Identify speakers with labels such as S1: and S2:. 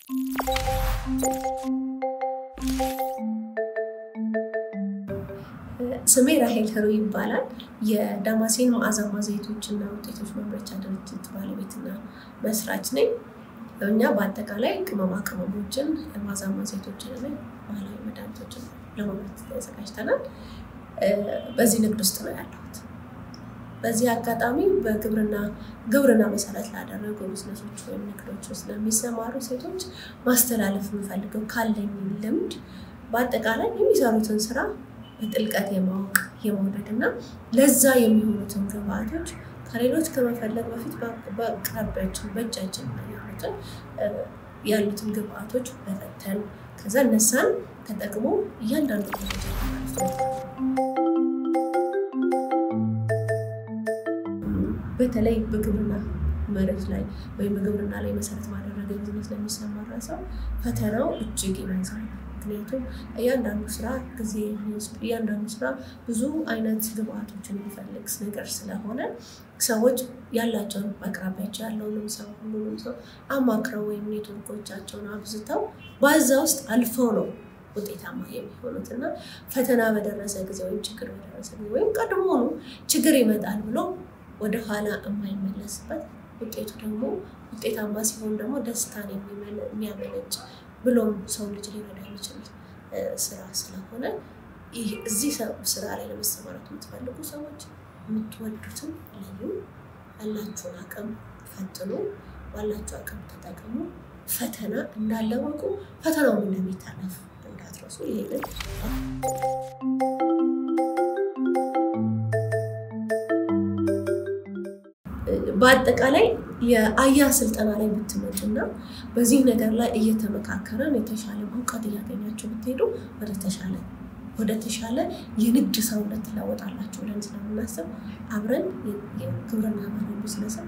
S1: ስሜ ራሄል ህሩ ይባላል። የዳማሴን መዓዛማ ዘይቶችና ውጤቶች ማምረቻ ድርጅት ባለቤትና መስራች ነኝ። እኛ በአጠቃላይ ቅመማ ቅመሞችን፣ መዓዛማ ዘይቶችን እና ባህላዊ መድኃኒቶችን ለማምረት ተዘጋጅተናል። በዚህ ንግድ ውስጥ ነው ያለሁት። በዚህ አጋጣሚ በግብርና ግብርና መሰረት ላደረጉ ቢዝነሶች ወይም ንግዶች ውስጥ ለሚሰማሩ ሴቶች ማስተላለፍ የምፈልገው ካለኝ ልምድ በአጠቃላይ የሚሰሩትን ስራ በጥልቀት የማወቅ የመውደድ እና ለዛ የሚሆኑትን ግብአቶች ከሌሎች ከመፈለግ በፊት በአቅራቢያችን በእጃችን ያሉትን ያሉትን ግብአቶች መፈተን ከዛ እነሳን ተጠቅሞ እያንዳንዱ በተለይ በግብርና መሬት ላይ ወይም በግብርና ላይ መሰረት ባደረገ ቢዝነስ ለሚሰማራ ሰው ፈተናው እጅግ ይበዛል። ምክንያቱም እያንዳንዱ ስራ ጊዜ የሚወስድ እያንዳንዱ ስራ ብዙ አይነት ግብአቶችን የሚፈልግ ነገር ስለሆነ ሰዎች ያላቸውን በአቅራቢያቸው ያለውንም ሰው ሁሉንም ሰው አማክረው ወይም ኔትወርኮቻቸውን አብዝተው በዛ ውስጥ አልፈው ነው ውጤታማ የሚሆኑት እና ፈተና በደረሰ ጊዜ ወይም ችግር በደረሰ ጊዜ ወይም ቀድሞውኑ ችግር ይመጣል ብሎ ወደኋላ የማይመለስበት ውጤቱ ደግሞ ውጤታማ ሲሆን ደግሞ ደስታን የሚያመነጭ ብሎም ሰው ልጅ ሊረዳ የሚችል ስራ ስለሆነ እዚህ ስራ ላይ ለመሰማራት የምትፈልጉ ሰዎች የምትወዱትን ለዩ፣ ያላችሁን አቅም ፈትኑ፣ ባላችሁ አቅም ተጠቅሙ። ፈተና እንዳለ ወቁ። ፈተናውን እንደሚታለፍ እንዳትረሱ። ይሄንን በአጠቃላይ የአያ ስልጠና ላይ ብትመጡና በዚህ ነገር ላይ እየተመካከረን የተሻለ እውቀት እያገኛችሁ ብትሄዱ ወደ ተሻለ ወደ ተሻለ የንግድ ሰውነት ትለወጣላችሁ ብለን ስለምናስብ አብረን የግብርና ባህል ቢዝነስን